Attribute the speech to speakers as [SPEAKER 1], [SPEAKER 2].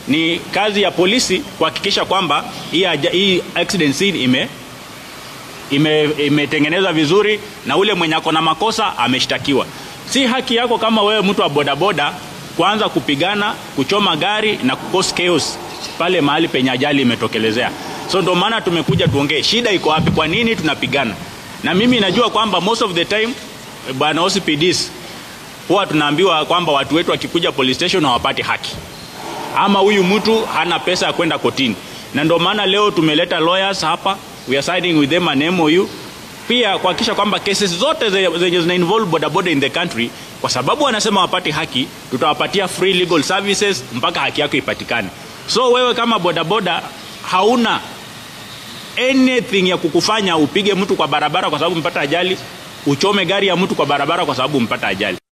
[SPEAKER 1] ni kazi ya polisi kuhakikisha kwamba hii, aja- hii accident scene ime ime- imetengenezwa vizuri na ule mwenye ako na makosa ameshtakiwa. Si haki yako kama wewe mtu wa bodaboda kuanza kupigana, kuchoma gari na kucause chaos pale mahali penye ajali imetokelezea. So ndio maana tumekuja tuongee shida iko wapi, kwa nini tunapigana. Na mimi najua kwamba most of the time bwana OCPDs huwa tunaambiwa kwamba watu wetu wakikuja police station hawapati haki ama huyu mtu hana pesa ya kwenda kotini, na ndio maana leo tumeleta lawyers hapa, we are signing with them an MOU pia kuhakikisha kwamba cases zote ze- zenye zina involve bodaboda in the country, kwa sababu wanasema wapati haki, tutawapatia free legal services mpaka haki yako ipatikane. So wewe kama bodaboda hauna anything ya kukufanya upige mtu kwa barabara kwa sababu mpata ajali, uchome gari ya mtu kwa barabara kwa sababu mpata ajali.